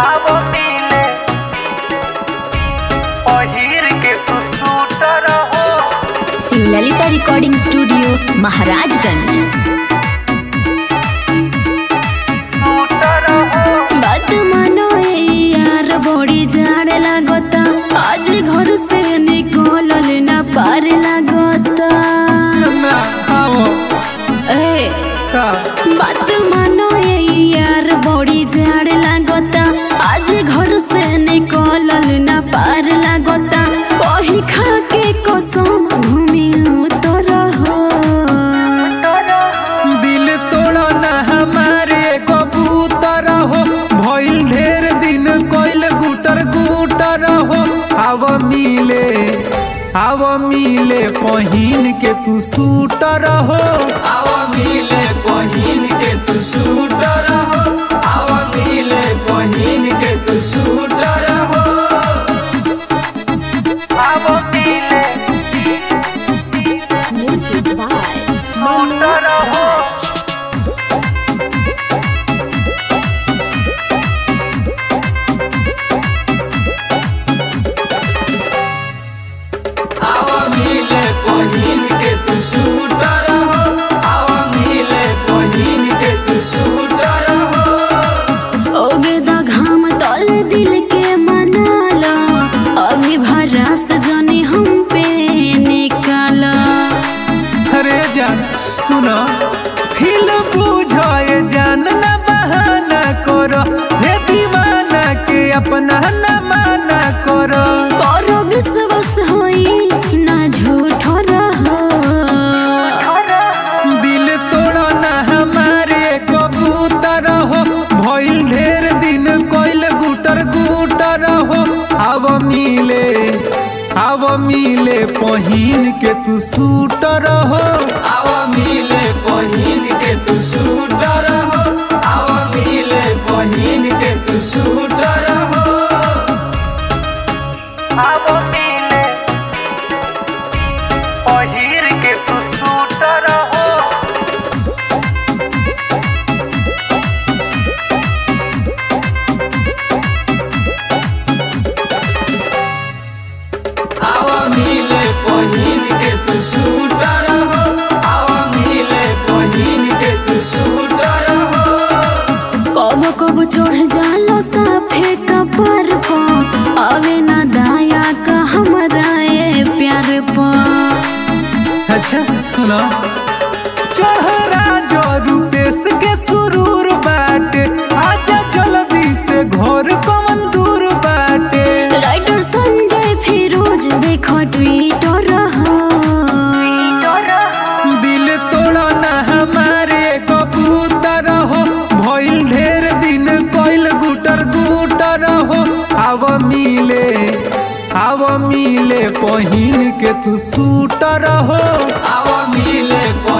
आवो मिले पहिर के तू सूटर हो Shivlalita recording studio Maharajganj shooter हो बात मानो ए यार बड़ी जाड़ लागता आज घर से निकलल ना पार लागता ना आओ ए का बात मानो ए यार बड़ी जाड़ लागता आज घर से निकलल ना पार लागता कही खा के कसम घूमिलू तो रहो दिल तोड़ो ना हमारे कबूतर हो भइल ढेर दिन कोइल गुटर गुटर हो आव मिले आव मिले पहिन के तू सूटर हो आवा मिले पहिन के तू शूटर हो आवा मिले पहिन के तू शूटर हो आवो मिले म्यूजिक बाय सूटर हो आवा मिले पहिन के तू शूटर हो आवा मिले पहिन के तू शूटर हो ओगे दा घाम तल दिल के मनाला अभी भरास जाने हम पे निकाला अरे जान सुनो फिल बुझाए जान ना बहाना करो हे दीवाना के अपना ना माना करो करो विश्वास होई ना झूठ रहो दिल तोड़ो ना हमारे कबूतर हो भइल ढेर दिन कोइल गुटर गुटर हो आव मिले आव मिले पहिन के तू सूटर हो आवा मिले पहिन के तू शूटर हो आवा मिले पहिन के तू शूटर हो आवो मिले पहिर के तू सूटर हो आवा मिले पहिन के तू शूटर हो आवा मिले पहिन के तू शूटर हो कब कब चढ़ जालो साफे कपर पो अवे ना दाया का हमरा ए प्यार पो अच्छा सुनो चढ़रा जो रूपेश के सुरूर बाटे आजा जल्दी से घर कमन दूर बाटे राइटर संजय फिरोज देखो ट्विटर रहो दिल तोड़ो ना हमारे कबूतर हो भइल ढेर दिन कोइल गुटर गुटर हो आव मिले आव मिले पहिन के तू सूटर हो आवा मिले